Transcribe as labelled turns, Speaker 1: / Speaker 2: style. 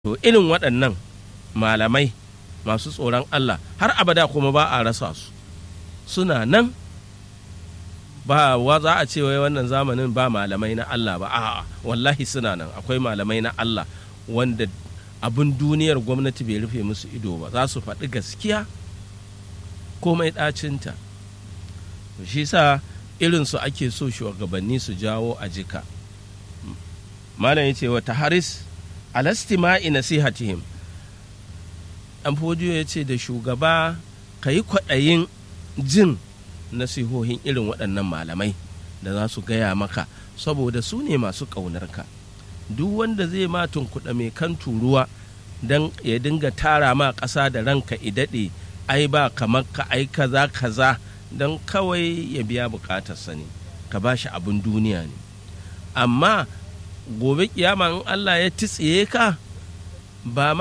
Speaker 1: to irin waɗannan malamai masu tsoron Allah har abada kuma ba a rasa su suna nan ba wa za a ce wai wannan zamanin ba malamai na Allah ba a'a wallahi suna nan akwai malamai na Allah wanda abin duniyar gwamnati bai rufe musu ido ba za su faɗi gaskiya komai ɗacinta shi sa irinsu ake so shugabanni su jawo a jika malam ya ce wata haris alastima'i nasihatihim dan fodiyo ya ce da shugaba ka yi kwaɗayin jin nasihohin irin waɗannan malamai da za su gaya maka saboda su ne masu ƙaunarka duk wanda zai ma tunkuɗa mai kan turuwa don ya dinga tara ma ƙasa da ranka idaɗe ai ba kamar ka ai kaza kaza don kawai ya biya buƙatarsa ne ka ba shi abin duniya ne amma gobe kiyama in Allah ya titsiye ka ba ma